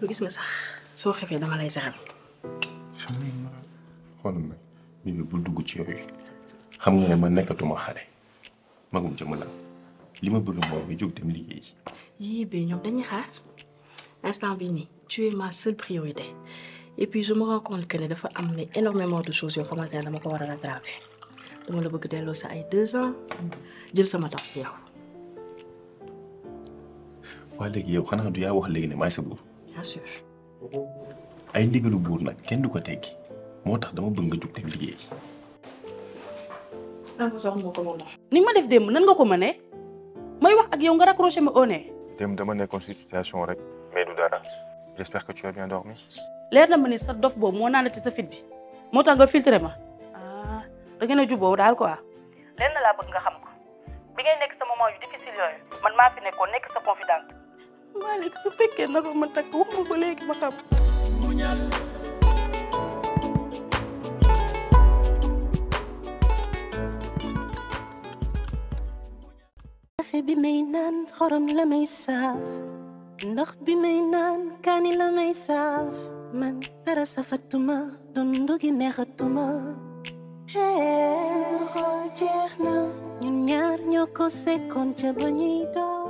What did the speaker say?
gis nga sax soo xefee dama lay saxal xool nag bii bi bul dugg ci yooyu xam nga ne ma nekkatuma xale magum jëmm la li ma bëgg mooy nga jóg dem liggéey yii ba ñoom dañuy xaar instant bii nii tu es ma seule priorité et puis je me rends compte que ne dafa am ne énormément de choses yoo xamante ne dama ko war a rattraper dama la bëgg delloo sa ay deux ans jël sama temps ci yow waa léegi yow xanaa du yaa wax léegi ne maay sa buur bien sûr ay ndigalu buur nag kenn du ko teggi moo tax dama bëgg nga jóg dem liggéey ni nga ma def démb nan nga ko mënee may wax ak yow nga raccroché ma au nez dem dama nekkoon si situation rek mais du dara j'espère que tu as bien dormi leer na ma ni sa dof boobu moo naan ci sa fit bi moo tax nga filtré ma ah da ngeen a juboo daal quoi. lenn laa bëgg nga xam ko bi ngay nekk sa moment yu difficile yooyu man maa fi nekkoon nekk sa confidente. Malick su fekkee na ko ma takk wax ma ko léegi ma xam. café bi may naan xorom la may saaf ndox bi may naan kaani la may saaf man dara safatuma dundu gi neexatuma sama xol jeex na ñun ñaar ñoo ko sekkoon ca ba ñuy door